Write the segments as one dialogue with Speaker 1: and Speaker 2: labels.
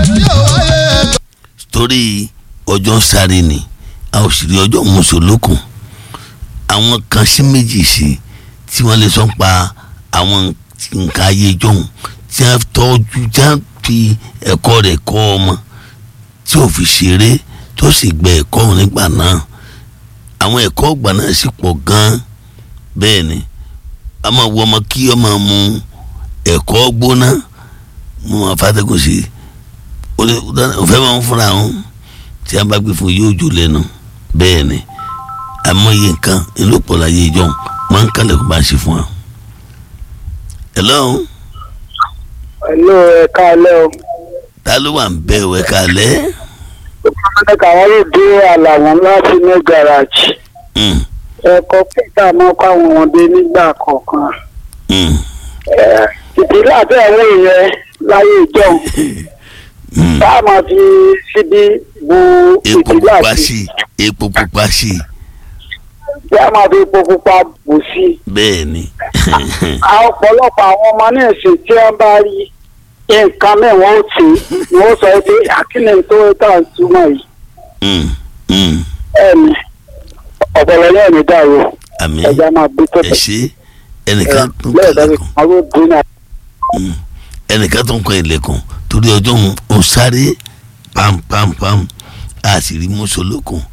Speaker 1: torí ọjọ́ sáré ni a ò sì rí ọjọ́ mùsùlùkùn àwọn kan sí méjì sí tí wọ́n lè sọ pa àwọn nǹkan ayé jọ̀hún tí wọ́n tọ́jú tí wọ́n fi ẹ̀kọ́ rẹ̀ kọ́ ọmọ tí ò fi ṣeré tó sì gbẹ ẹ̀kọ́ òun nígbà náà àwọn ẹ̀kọ́ ọgbà náà sì pọ̀ gan-an bẹ́ẹ̀ ni a máa wọ ọmọ kí ọmọ mu ẹ̀kọ́ gbóná mo máa fàtẹ́kùn sí i òfẹ́ máa ń fúnra wọn tí a bá gbé fún yóò jò lẹ́nu bẹ́ẹ̀ ni àmọye nǹkan ìlòpọ̀ láyé ìjọ máa ń kálẹ̀ kó bá ń ṣe fún wa. hello.
Speaker 2: hello ẹ káalẹ́ o.
Speaker 1: ta ló wà ń bẹ ò ẹ káalẹ́.
Speaker 2: ọmọdé kàwọn yóò dé àlàwọ̀n láti ní gàràjì. ẹ̀kọ́ pẹ̀tà máa kọ́ àwọn ọmọdé nígbà kọ̀ọ̀kan. ìdílé àti àwọn èèyàn láyé ìjọ bá a máa fi síbi bu
Speaker 1: epo
Speaker 2: ìdílé
Speaker 1: pupa
Speaker 2: àti
Speaker 1: sí i epo pupa sí i
Speaker 2: bí a máa fi epo pupa bù sí i.
Speaker 1: bẹ́ẹ̀ ni
Speaker 2: àwọn ọ̀pọ̀lọpọ̀ àwọn ọmọ náà sì tí wọ́n bá rí nǹkan mẹ́wọ̀n ó tì í ni wọ́n sọ pé àkínní tó tà ń túmọ̀ yìí
Speaker 1: Mm, mm.
Speaker 2: ẹ̀mí ọ̀pọ̀lọ náà ní dàrú
Speaker 1: àmì
Speaker 2: ẹja máa gbé tó
Speaker 1: ẹ ṣe ẹnìkan tó ń
Speaker 2: lẹ́yìn
Speaker 1: kalẹ̀kùn
Speaker 2: àwọn òbí náà
Speaker 1: Mm. ẹnìkan tó ń kọ ilẹ̀kùn torí ọjọ́ òun ò sáré pampampam a sì rí mọ́sọ̀lọ́kùn.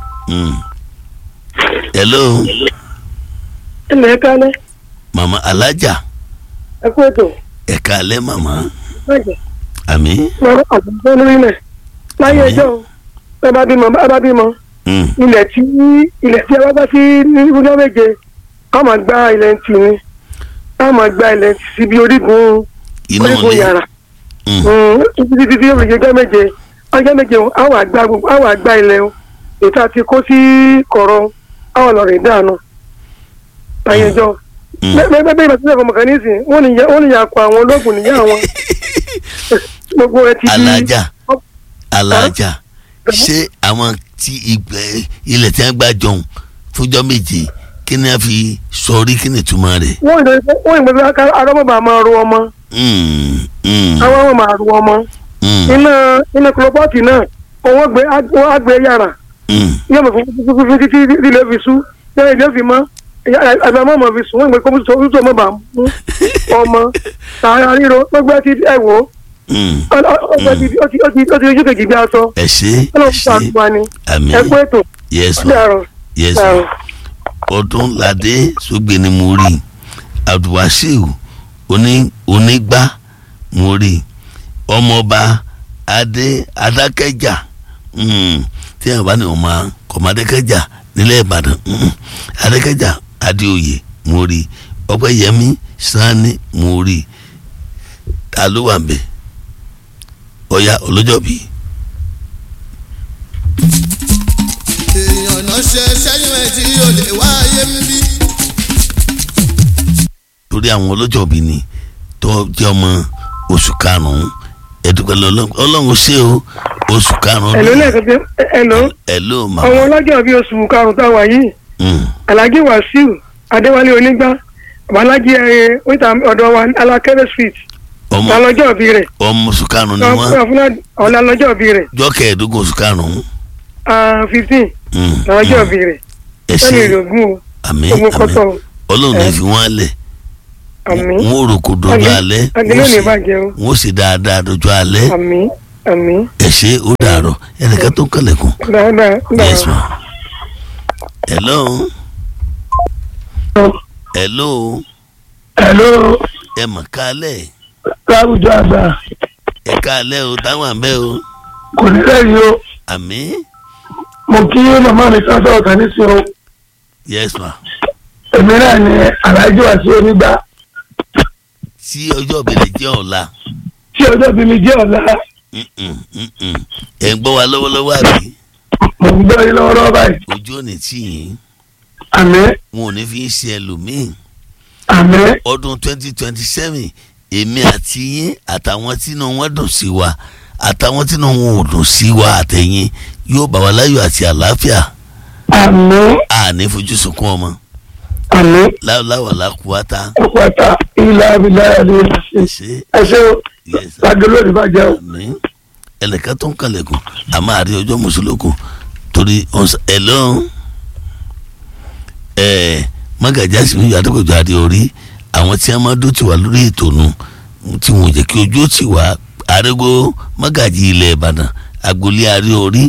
Speaker 1: hello
Speaker 2: ilẹ̀ kálẹ̀
Speaker 1: mama alájà
Speaker 2: ẹ kú ètò
Speaker 1: ẹ̀ka alẹ́ mama
Speaker 2: bàjẹ́
Speaker 1: àmì.
Speaker 2: lọ́rọ̀ àbúrò lórí ilẹ̀ láyé
Speaker 1: Àmín.
Speaker 2: ẹjọ́ ẹ bá bímọ ẹ bá bímọ
Speaker 1: Mm.
Speaker 2: ilẹ̀ tí ilẹ̀ tí ẹ bá bá sí ní ọjọ́ méje ká máa gbá ilẹ̀ tì ní ká máa gbá ilẹ̀ tì síbi orígun
Speaker 1: inú
Speaker 2: orígun
Speaker 1: ilé
Speaker 2: yàrá
Speaker 1: Mm.
Speaker 2: títí títí tí yóò fi ṣe ọjọ́ méje ọjọ́ méje o, àwọn àgbà gbogbo àwọn àgbà ilẹ̀ o ètò àti kó sí kọ̀rọ̀ àwọn ọ̀lọ́rẹ̀ dànù ayẹjọ́
Speaker 1: Mm.
Speaker 2: bẹ́ẹ̀ bẹ́ẹ̀ bá sílẹ̀ fọmọ kan nísìn wọ́n ní wọ́n ní yàkọ̀ àwọn ológun níyà wọn gbogbo ẹ ti di
Speaker 1: alájà alájà ṣé àwọn tí ìgbẹ́ ilẹ̀ tí wọ́n gbà jọ̀hún fúnjọ́ méje kí ni a fi sọrí kí ni ìtumọ̀ rẹ̀.
Speaker 2: wọ́n ìdè wọ́n ìgbẹ́ bí arọ́mọba máa ru ọmọ
Speaker 1: Mm, mm,
Speaker 2: àwọn ọmọ máa ru ọmọ
Speaker 1: mm,
Speaker 2: iná iná kúlọ́pọ́ọ̀tì náà owó gbé wọ́n á gbé yàrá
Speaker 1: mm.
Speaker 2: yóò mọ̀ fún fún títí ilé fi sú yóò ilé fi mọ́ àgbà mọ́ mọ́ fi sùn wọ́n ìgbẹ́ kó tó tó mọ́ bá mú ọmọ tààrà ríro gbogbo ti ẹ̀ wò
Speaker 1: Mm.
Speaker 2: ó ó ti ó ti ó ti ó ti ojú kejì bí aṣọ
Speaker 1: ẹ ṣe
Speaker 2: ọlọ́run
Speaker 1: ẹ
Speaker 2: fún
Speaker 1: ṣe
Speaker 2: àgbà ni
Speaker 1: àmì
Speaker 2: ẹ kú ètò
Speaker 1: yes
Speaker 2: ó
Speaker 1: ma
Speaker 2: dàrọ̀
Speaker 1: yes ma
Speaker 2: dàrọ̀.
Speaker 1: ọdún ládé sógbè ni mo rí abdulwasiu oní onígbà mo rí ọmọọba adé adákẹjà mm, tí àwọn bá ní ọmọ kọmọdékẹjà nílẹ̀ ìbàdàn mm, adékẹjà adéoyè mo rí ọpẹ́yẹmí sanni mo rí ta ló wà ń bẹ̀ ọ̀ya ọlọ́jọ́bí.
Speaker 3: èèyàn náà ṣe ṣẹ́yìn ẹ̀ tí yóò lè wáyé ń bí.
Speaker 1: torí àwọn ọlọ́jọ́bí ni tó jẹ́ ọmọ oṣù karùn-ún ẹ̀dùnkẹ́ ọlọ́run ṣé o oṣù karùn-ún
Speaker 2: ẹ̀ló lẹ́ẹ̀kan tí ẹ̀ló
Speaker 1: ẹ̀ló
Speaker 2: ọmọ
Speaker 1: màmá
Speaker 2: ọlọ́jọ́ bíi oṣù karùn-ún tá a wà yìí
Speaker 1: Mm,
Speaker 2: alhaji wasiu adéwálé onígbà babalájí ẹ oníta ọ̀dọ̀ wa alákẹ́rẹ́ street
Speaker 1: ọmọ
Speaker 2: lálọ́jọ́ bí rẹ̀
Speaker 1: ọmọ oṣù karùn-ún ni wọ́n
Speaker 2: ọ̀la lọ́jọ́ bí rẹ̀
Speaker 1: jọ́kẹ́ ẹ̀ẹ́dógún oṣù karùn-ún
Speaker 2: fifteen
Speaker 1: Mm,
Speaker 2: lọ́jọ́
Speaker 1: mm.
Speaker 2: bí rẹ̀
Speaker 1: ẹ ṣé
Speaker 2: sẹ́ni ìrògùn o
Speaker 1: àmín
Speaker 2: ogun
Speaker 1: àmín
Speaker 2: kọ́tọ̀
Speaker 1: ọlọ́run ní
Speaker 2: ẹ.
Speaker 1: fi wọ́n lẹ̀
Speaker 2: àmì
Speaker 1: wọ́n ò rògbò dojú alẹ́
Speaker 2: agilé ò ní bàjẹ́ o
Speaker 1: wọ́n sì dáadáa dojú alẹ́
Speaker 2: àmì àmì
Speaker 1: ẹ ṣé ó dàárọ̀ ẹnìkan tó ń kàlẹ̀kùn
Speaker 2: dáadáa
Speaker 1: yes
Speaker 2: dáadáa.
Speaker 1: ma hello hello
Speaker 2: hello
Speaker 1: ẹ mọ̀ kálẹ̀
Speaker 2: láwùjọ àgbà
Speaker 1: ẹ kálẹ̀ o táwọn àbẹ́ o
Speaker 2: kò ní lẹ́yìn o
Speaker 1: àmín
Speaker 2: mo kí màmá mi kan sọ̀rọ̀ kan nísìn o
Speaker 1: yes ma
Speaker 2: èmi náà ni alhaji wasiu onígbà
Speaker 1: tí ọjọ́ ìbẹ̀rẹ̀ jẹ́ ọ̀la
Speaker 2: tí ọjọ́ bí mi jẹ́ ọ̀la
Speaker 1: Mm-mm, mm-mm. ẹ̀ ń gbọ́ wa lọ́wọ́lọ́wọ́ àbí
Speaker 2: mo ń gbọ́ yín lọ́wọ́lọ́wọ́ báyìí
Speaker 1: ojú ò ní tì yín
Speaker 2: àmì
Speaker 1: wọn ò ní fi ń ṣe ẹlòmíì
Speaker 2: àmì
Speaker 1: ọdún twenty twenty seven èmi àti yín àtàwọn tínú wọn dùn sí wa àtàwọn tínú wọn ò dùn sí wa àtẹ̀yìn yóò bá wa láyọ̀ àti àlàáfíà
Speaker 2: àmì
Speaker 1: àní fojú sunkún ọmọ
Speaker 2: àmì
Speaker 1: láwùláwà lákùúwátá
Speaker 2: ọ̀pọ̀ta ilà abilà ẹ̀rí
Speaker 1: ẹ ṣe
Speaker 2: ẹ ṣe o
Speaker 1: yes
Speaker 2: lágbé lónìí bàjẹ́ o
Speaker 1: àmín ẹnìkan tó ń kalẹ̀kùn a máa rí ọjọ́ mùsùlùkùn torí ẹ lọ́n ẹ mọ́gàjá sì ń yọ adókòjò adé orí àwọn tí wọ́n máa dó tiwa lórí ètò nu tí wọ́n jẹ́ kí ojú ó ti wá arégo mọ́gàjì ilẹ̀ ìbàdàn agboolé arí orí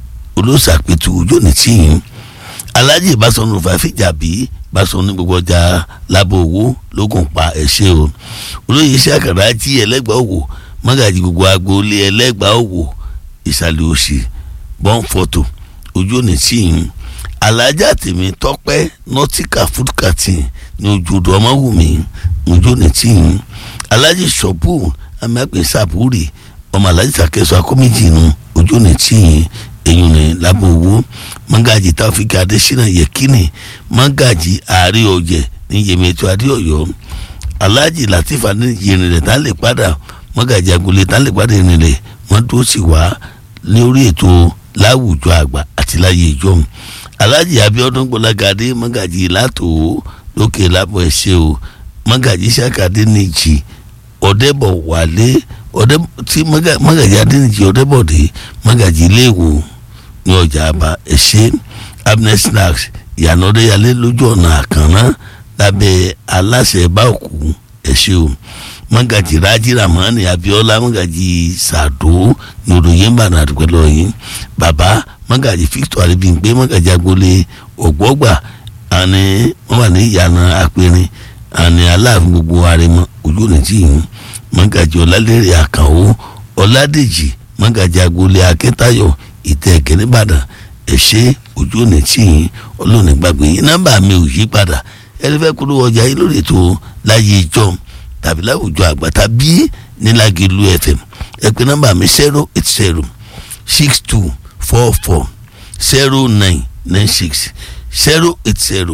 Speaker 1: olóṣàpẹ̀tù ojú ní tìyín alájì ìbásọ̀nù fàfíjàbí báṣọ ní gbogbo ọjà lábọ̀ owó lókun pa ẹ̀ṣẹ́ o olóyè iṣẹ́ àkàrà jí ẹlẹ́gbàá òwò mọ́gàjì gbogbo agboolé ẹlẹ́gbàá òwò ìsàlẹ̀ òsì bọ́n fọ́tò ojú òní tìyín alájà tèmi tọ́pẹ́ nọ́tíkà fúdùkàtì ní ojúdọ̀ ọmọwùmí ojú òní tìyín alájì ṣọ́bù amápẹ́ sàbúrì ọmọ alájì sàkẹ́sọ akọ́méjì nu ojú òní tìyín eyín ní lábọ̀ owó mọ́gàjì táfíkì adésínà yẹkínì mọ́gàjì ààrẹ ọ̀jẹ̀ ní yèmẹ̀tò adéọ̀yọ́ aláàjì látìfà ní yìnrìnlẹ̀ tá lè padà mọ́gàjì agolé tá lè padà yìnrìnlẹ̀ wọ́n tó sì wá ní orí ètò láwùjọ àgbà àti láyé ìjọhún aláàjì abíọ́dún gbọ́lágadé mọ́gàjì látò lókè lábọ̀ ẹ̀ṣẹ́ o mọ́gàjì sàkàdé nìjì ọ̀dẹ́bọ̀ wálé ọ̀dẹ́ tí mọ́gàjì adéníjì ọ̀dẹ́bọ̀dé mọ́gàjì iléèwò ní ọjà àbá ẹ̀ṣẹ́ abner snacks ìyànà ọ̀dẹ́yàlé lójú ọ̀nà àkànná lábẹ́ aláṣẹ báòkú ẹ̀ṣẹ́ o mọ́gàjì rájí ramani abiola mọ́gàjì sàdó ní olóyè mbànà àdúgbò yìí bàbá mọ́gàjì victor arìbìngbé mọ́gàjì agboolé ògbọ́gbà àní wọ́n wà ní ìyànà àpẹrin àní aláàfin gbogbo àrẹmọ ojú ọ̀nà tí yìí mọ́gàjì ọ̀làlẹ́rẹ̀ àkànwó ọ̀làdèjì mọ́gàjì agboolé akẹ́tayọ̀ ìtẹ̀kẹ́ nìbàdàn ẹ̀ṣẹ́ ojú ọ̀nà tí yìí ọlọ́ọ̀nì gbàgbé yìí nọ́mbà mi ò yí padà ẹni fẹ́ kúrò ọjà yìí lórí ètò láyé ìjọ tàbí láwùjọ àgbà tàbí nílágìlú fm ẹ pè nọ́mbà mi zero eight zero six two four four zero nine nine six zero eight zero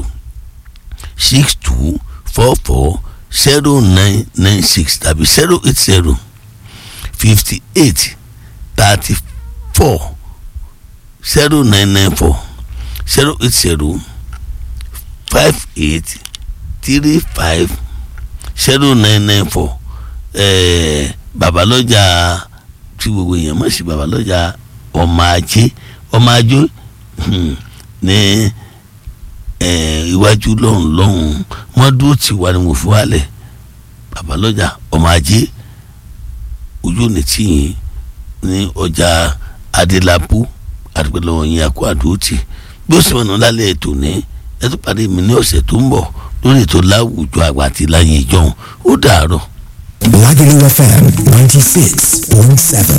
Speaker 1: six two four four zero nine nine six tàbí zero eight zero fifty eight thirty four zero nine nine four zero eight zero five eight three five zero nine nine four babalọ́jà tí gbogbo èèyàn mọ̀ sí babalọ́jà ọmọ ajé ọmọ ajé ní iwájú lọ́hùn lọ́hùn wọ́n dúró tì wá ní mo fi wálẹ̀ babalọ́jà ọmọ ajé ojú òní tìyìn ní ọjà adélábù àdúgbò yẹn àkó àdúrótì bí ó sì mọ̀nà lálẹ́ ètò ní ẹ tó parí mi ní ọ̀sẹ̀ tó ń bọ̀ lórí ètò láwùjọ àgbà àti láyé ìjọhún ó dàárọ̀.
Speaker 4: Lagelu FM ninety six point seven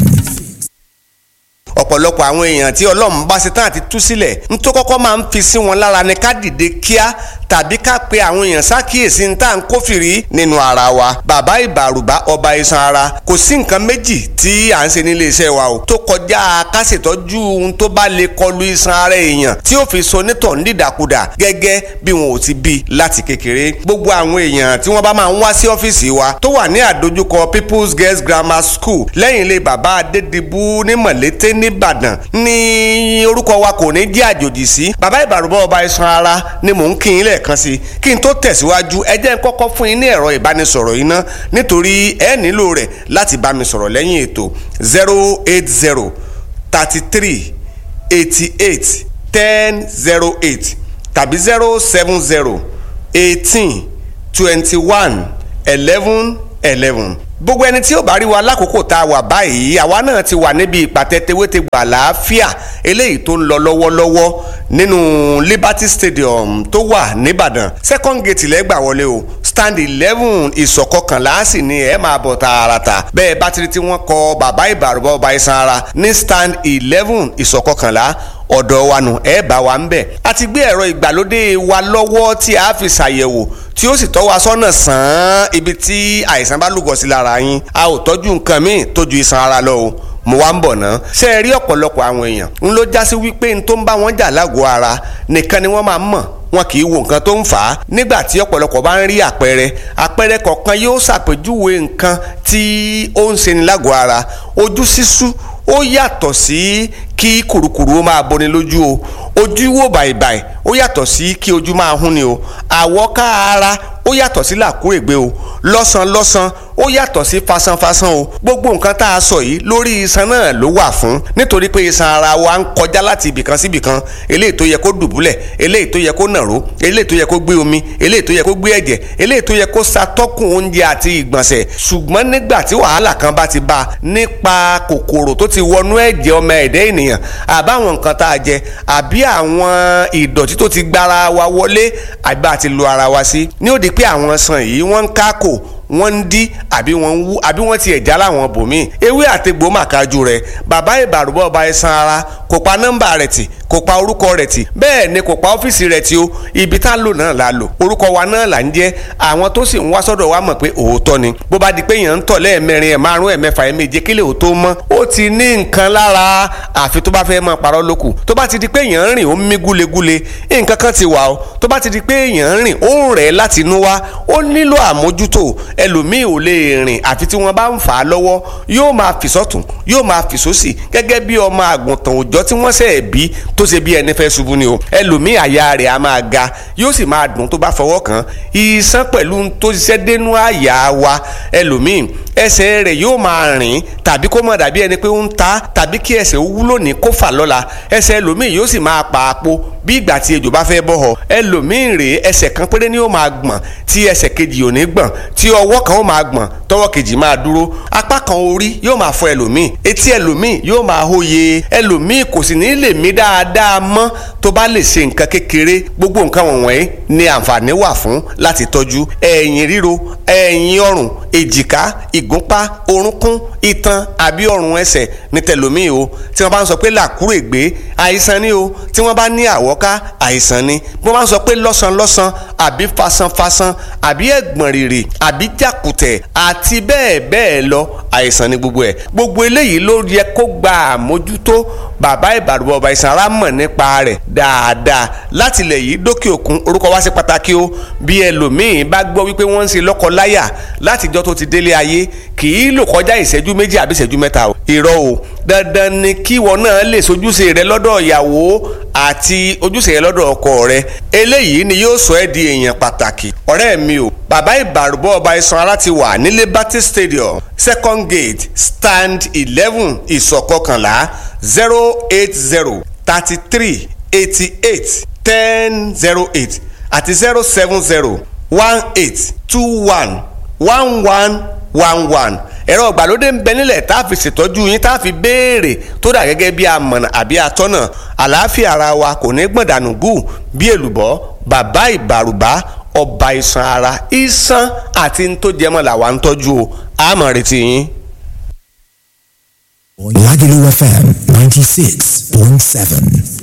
Speaker 5: ọ̀pọ̀lọpọ̀ àwọn èèyàn tí ọlọ́run bá ṣe tán àti tú sílẹ̀ ń tó kọ́kọ́ máa ń fi sí wọn lára ni ká dìde kíá tàbí ká pe àwọn èèyàn ṣàkíyèsí ní tá à ń kófìrí nínú ara wa bàbá ìbàrùbá ọba iṣan ara kò sí nǹkan méjì tí à ń ṣe nílé iṣẹ́ wa o tó kọjá ká ṣètọ́jú ohun tó bá lè kọlu iṣan ara èèyàn tí ó fi so nítọ̀ nídàkudà gẹ́gẹ́ bí wọn ò ti bí láti kékeré gbogbo àwọn èèyàn tí wọ́n bá máa ń wá sí ọ́fíìsì wa tó wà ní àdójúkọ People's Girls Grammar School lẹ́yìn ilé bàbá Adédìbú ní Mọ̀lété nìbàdàn ní orúkọ wa kò ní jẹ́ àjòjì sí bàbá ìbàrùbá ọba iṣan ara ni mò ń kí yín lẹ́ẹ̀kan sí kí n tó tẹ̀síwájú ẹ jẹ́ n kọ́kọ́ fún yín ní ẹ̀rọ ìbánisọ̀rọ̀ yìí ná nítorí ẹ nílò rẹ̀ láti bá mi sọ̀rọ̀ lẹ́yìn ètò zero eight zero thirty three eighty eight ten zero eight tàbí zero seven zero eighteen twenty one eleven eleven gbogbo ẹni tí ó bá rí wa lákòókò tá a wà báyìí àwa náà ti wà níbi ìpàtẹ tewétegbà àlàáfíà eléyìí tó ń lọ lọ́wọ́lọ́wọ́ nínú Liberty Stadium tó wà nìbàdàn second gate lẹ́gbà wọlé o stand eleven ìsọ̀kọkànlá sì ni ẹ máa bọ̀ tààràtà bẹ́ẹ̀ bá ti rí tí wọ́n kọ bàbá ìbàrúbọ̀ ọba iṣan ara ní stand eleven ìsọ̀kọkànlá ọ̀dọ̀ wa nù ẹ bá wa ń bẹ̀. a ti gbé ẹ̀rọ ìgbàlódé wa lọ́wọ́ tí a fi ṣàyẹ̀wò tí ó sì tọ́ wa sọ́nà sàn án ibi tí àìsàn bá lúgọ sí lára yín a ò tọ́jú nǹkan míì tó ju iṣan ara lọ o mo wá ń bọ̀ ná. ṣé ẹ rí ọ̀pọ̀lọpọ̀ àwọn èèyàn ń ló já sí wípé n tó ń bá wọn jà lágọ̀ọ́ ara nìkan ni wọ́n máa ń mọ̀ wọn kì í wo nǹkan tó ń fà á nígbà tí ọ̀pọ̀lọpọ̀ bá ń rí àpẹẹrẹ àpẹẹrẹ kọ̀ọ̀kan yóò ṣàpèjúwe nǹkan tí ó ń ṣe ní lágọ̀ọ́ ara ojú sísú ó yàtọ̀ sí kí kùrukùru ó máa boni lójú o ojú wò bàìbàì ó yàtọ̀ sí kí ojú máa hún ni o àwọ̀ ká ara ó yàtọ̀ sí làkúrègbé o lọ́sàn lọ́sàn ó yàtọ̀ sí fasanfasan o gbogbo nǹkan tá a sọ yìí lórí iṣan náà ló wà fún nítorí pé iṣan ara wa ń kọjá láti ibìkan sí ibìkan eléyìí tó yẹ kó dùbúlẹ̀ eléyìí tó yẹ kó nàró eléyìí tó yẹ kó gbé omi eléyìí tó yẹ kó gbé ẹ̀jẹ̀ eléyìí tó yẹ kó ṣàtọ́kùn oúnjẹ àti ìgbọ̀nsẹ̀ ṣùgbọ́n nígbà tí wàhálà kan bá ti bá a nípa kòkòrò tó ti wọnú ẹ̀jẹ̀ ọmọ ẹ̀dẹ́ ènìyàn àbáwọn nǹkan tá a jẹ àbí àwọn ìdọ̀tí tó ti gbára wa wọlé àbí àti lu ara wa sí ní ó di pé àwọn sàn yìí wọ́n ń kákò wọ́n ń dí àbí wọ́n ń wú àbí wọ́n ti ẹ̀já láwọn bòmíì ewé àtegbò màkájú rẹ̀ bàbá ìbàrúbọ̀ ọba ẹ̀sán ara kò pa nọ́mbà rẹ̀ tì kò pa orúkọ rẹ̀ tì bẹ́ẹ̀ ni kò pa ọ́fíìsì rẹ̀ tì o ibi tá a lò náà la lò orúkọ wa náà là ń jẹ́ àwọn tó sì ń wá sọ́dọ̀ wa mọ̀ pé òótọ́ ni bó bá di pé èèyàn ń tọ̀ lẹ́ẹ̀mẹrin ẹ̀ márùn ẹ̀ mẹ́fà ẹ̀ méje kílẹ̀ ò tó mọ́ ó ti ní nǹkan lára àfi tó bá fẹ́ máa parọ́ lókù tó bá ti di pé èèyàn ń rìn ó ń mí gúlegúle nǹkan kan ti wà o tó bá ti di pé èèyàn ń rìn ó ń rẹ̀ láti inú wá ó nílò àmójútó ẹlòmíì ò lè rìn àfi tí wọ́n bá ń fà á lọ́wọ́ yóò máa fì sọ́tún yóò máa fì sósì gẹ́gẹ́ bí ọmọ àgùntàn òòjọ́ tí wọ́n ṣẹ̀ bí tó ṣe bí ẹni fẹ́ ṣubú ni o ẹlòmíì àyà rẹ̀ á máa ga yóò sì máa dùn tó bá fọwọ́ kàn án ìsán pẹ̀lú tó ṣiṣẹ́ dénú àyà wa ẹlòmíì ẹsẹ̀ rẹ̀ yóò máa rìn tàbí kó má dàbí ẹni pé ó ń ta tàbí kí ẹsẹ̀ ó wúlò ní kó fà lọ́la ẹsẹ̀ ẹlòmíì yóò sì máa pa àpò bí ìgbà tí ejò bá fẹ́ bọ́ họ ẹlòmíì rèé ẹsẹ̀ kan péré ni ó máa gbọ̀n tí ẹsẹ̀ kejì ò ní gbọ̀n tí ọwọ́ kan ó máa gbọ̀n tọwọ́ kejì máa dúró apá kan orí yóò máa fọ ẹlòmíì etí ẹlòmíì yóò máa hóye ẹlòmíì kò sì ní lè mí dáadáa mọ́ tó bá lè ṣe nǹkan kékeré gbogbo nǹkan wọ̀nyí ni àǹfààní wà fún láti tọ́jú ẹ̀yìn ríro ẹ̀yìn ọrùn èjìká ìgúnpá orúnkún itan àbí ọrùn ẹsẹ̀ ní tẹlòmíì o tí wọ́n bá ń sọ pé làkúrègbé àìsàn ni o tí wọ́n bá ní àwọ́ká àìsàn ni bí wọ́n bá ń sọ pé lọ́sànlọ́sàn àbí fasanfasan àbí ẹ̀gbọ̀n rìrì àbí jàkùtẹ̀ àti bẹ́ẹ̀ bẹ́ẹ̀ lọ àìsàn ni gbogbo ẹ̀ gbogbo eléyìí ló yẹ kó gba àmójútó bàbá ìbàdàn ọba ìsàn ara mọ̀ nípa rẹ̀ dáadáa láti ilẹ̀ yìí dókè òkun orúkọ wá sí pàtàkì o bí ẹlòmíín bá gbọ́ wípé wọ́n ń ṣe lọ́kọ-láyà látijọ́ tó ti délé ayé kì í lò kọjá ìṣẹ́jú méjì àbí ìṣẹ́jú mẹ́ta o irọ́ o dandan ni kí wọn náà lè sojúṣe rẹ lọ́dọ̀ ìyàwó àti ojúṣe rẹ lọ́dọ̀ ọkọ rẹ eléyìí ni yóò sọ ẹ́ di èèyàn pàtàkì ọ̀rẹ́ mi o bàbá ìbàrúbọ̀ ọba isan ara ti wà ní liberty stadium second gate stand eleven ìsọ̀kọkànlá zero eight zero thirty three eighty eight ten zero eight àti zero seven zero one eight two one one one one one ẹ̀rọ ìgbàlódé ń bẹ nílẹ̀ tá a fi ṣètọ́jú yín tá a fi béèrè tó dà gẹ́gẹ́ bí amọ̀nà àbí atọ́nà àlàáfíà ara wa kò ní gbọ̀ndànù gù bí èlùbọ́ bàbá ìbàrùbá ọba iṣan ara iṣan àti ní tó jẹmọ́ làwa ń tọ́jú o àmọ̀ retí yín.
Speaker 4: Lagelu FM 96.7.